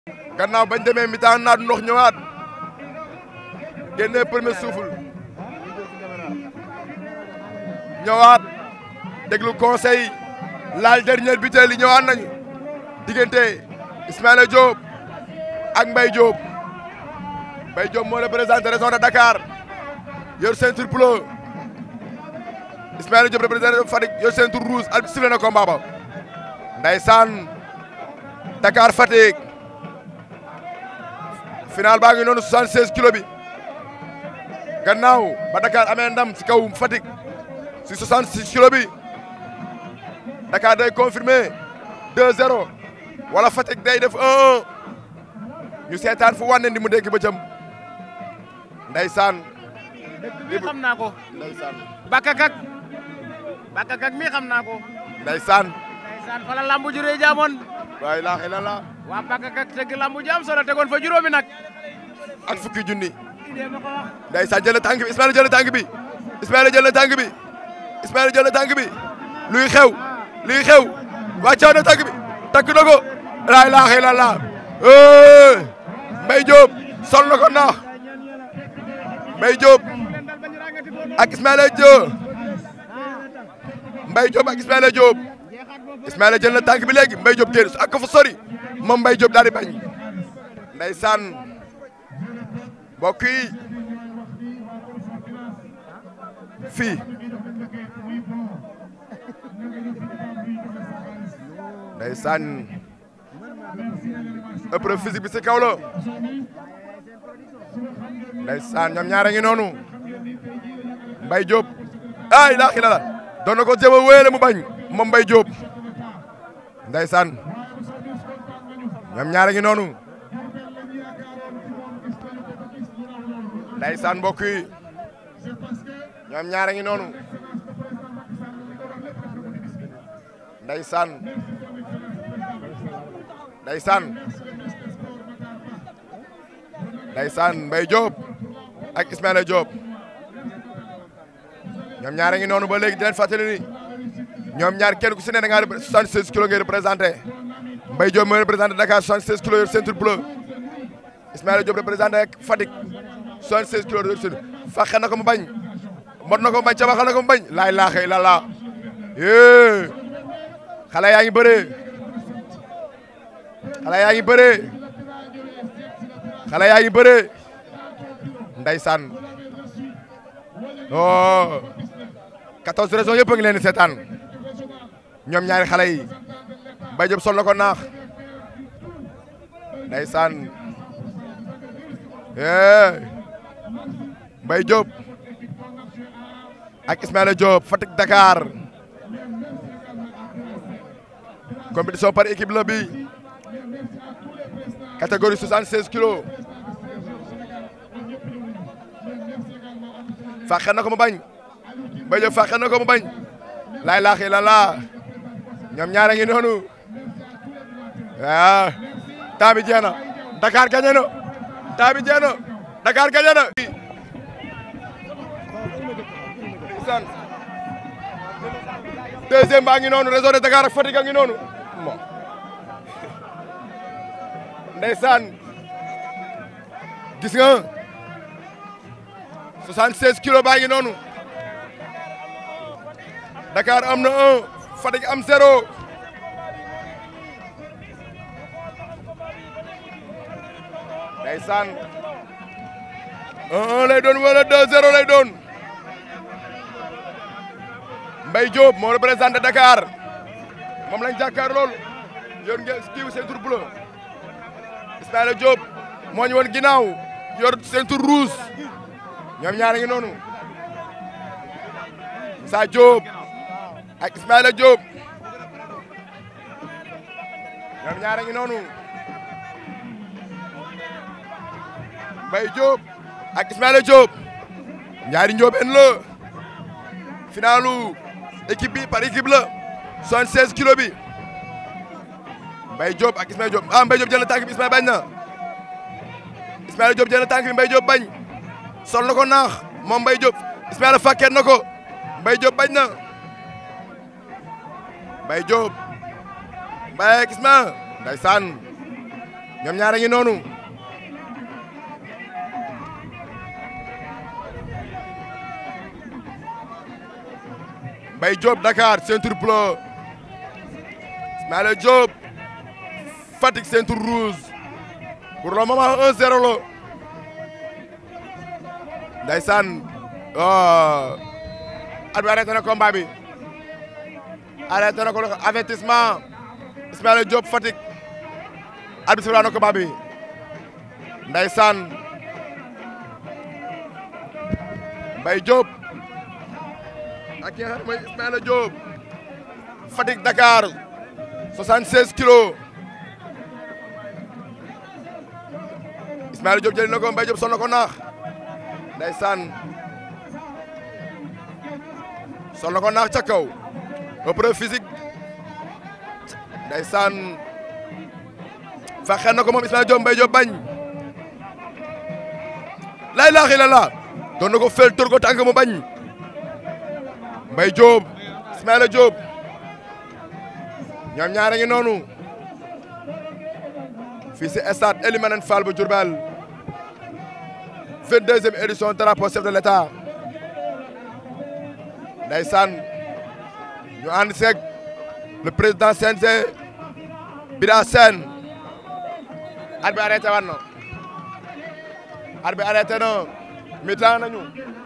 gannaaw bañ demee mi-temps naat ndox ñëwaat génnee premier souffle ñëwaat déglu conseil laal dernier buteur yi ñëwaat nañu diggante Ismaïla Diop ak Mbaye Diop Mbaye Diop moo représenté région de Dakar yor ceinture bleu Ismaïla Diop représenté Fatick yor ceinture rouge al sifflé na combat ba ndeysaan Dakar Fatick final baa ngi noonu 76 kilo bi gannaaw ba Dakar amee ndam si kaw Fatick si 66 kilo bi Dakar day confirmé 2-0 wala Fatick day def 1-1 ñu seetaan fu wànne ndi mu dégg ba jëm ndeysaan mi xam naa ko ndeysaan bakakak bakakak mi xam naa ko ndeysaan ndeysaan fa la lambu juree jaamoon waa ilaaha illallaah waa bakakak tëgg lambu jaam solo tegoon fa juróomi nag ak fukki junni idée ma ko wax ndeysaan jël na tànk bi Ismaïla jël na tànk bi Ismaïla jël na tànk bi Ismaïla jël na tànk bi luy xew luy xew wàccoo na tànk bi takk na ko laa ilaaha illallaah Mbaye Diop sol na ko naax Mbaye Diop ak Ismaïla Diop Mbaye Diop ak Ismaïla Diop Ismaïla jël na tànk bi léegi Mbaye Diop génn ak ko fa sori moom Mbaye Diop daal di bañ ndeysaan mbokk yi fii ndeysaan épreuve physique bi si kaw la ndeysaan ñoom ñaare ngi noonu Mbaye Diop ay laa xila la doon na ko jéem a wéyale mu bañ moom Mbaye Diop ndeysaan ñoom ñaare ngi noonu ndeysaan mbokk yi ñoom ñaare ngi noonu ndeysaan ndeysaan ndeysaan Mbaye Diop ak Ismaïla Diop ñoom ñaare ngi noonu ba léegi di leen fàttali ni ñoom ñaar kenn ku si ne da ngaa 76 kilos ngay représenté Mbaye Diop mooy représenté Dakar 76 kilos yor ceinture bleu Ismaïla Diop représenté Fatick 76 kilos yor ceinture fàqe na ko mu bañ mot na ko mu bañ cabaxal na ko mu bañ laay laaxee la laa yee xale yaa ngi bëree xale yaa ngi bëree xale yaa ngi bëree ndeysaan oh 14 régions yëpp a ngi leen di seetaan ñoom ñaari xale yi Mbaye Diop sol na ko naax ndeysaan eh Mbaye Diop ak Ismaïla Diop Fatick Dakar compétition par équipe la bi catégorie 76 kilos fàqe na ko mu bañ Mbaye Diop fàqe na ko mu bañ laay laaxi la laa ñoom ñaare ngi noonu waaw temps bi jeex na Dakar gagné na temps bi jeex na Dakar gagné na ndeysaan deuxième baa ngi noonu réseau de Dakar ak Fatick a ngi noonu bon ndeysaan gis nga 76 kilos baa ngi noonu Dakar am na un Fatick am zéro ndeysaan un un lay doon wala deux zéro lay doon Mbaye Diop moo représenté Dakar moom lañ jàkkaar lool yor ngeen kii ceinture bleu Ismaïla Diop moo ñu woon ginnaaw yor ceinture rouge ñoom ñaar ngi noonu Moussa Diop ak Ismaïla Diop ñoom ñaar ngi noonu Mbaye Diop ak Ismaïla Diop ñaari njóobeen la finalu équipe bi par équipe la 76 kilos bi Mbaye Diop ak Ismaïla Diop ah Mbaye Diop jël na tànk bi Ismaïla bañ na Ismaïla Diop jël na tànk bi Mbaye Diop bañ sol na ko naax moom Mbaye Diop Ismaïla fàkkeet na ko Mbaye Diop bañ na Mbaye Diop Mbaye ak Ismaïla ndeysaan ñoom ñaar a ngi noonu Mbaye Diop Dakar ceinture bleu Ismaïla Diop Fatick ceinture rouge pour le moment 1-0 la ndeysaan oh at bi arrêté na combat bi arrêté na ko avertissement Ismaïla Diop Fatick at bi sifla na combat bi ndeysaan Mbaye Diop ak ki nga xam ne mooy Ismaïla Diop Fatick Dakar 76 kilos Ismaïla Diop jëli na ko Mbaye Diop sonn na ko naax ndeysaan sonn na ko naax ca kaw épreuve physique ndeysaan faxeen na ko moom Ismaïla Diop Mbaye Diop bañ la ilaha illallah doon na ko fel tur ko tànk mu bañ Mbaye Diop Ismaïla Diop ñoom ñaar a ngi noonu fii si stade Elimane Fall bu Diourbel 22e édition drapeau chef de l'État ndeysaan ñu ànd seeg le président CNG Bira Sène at bi arrêté wan na at bi arrêté na mi-temps nañu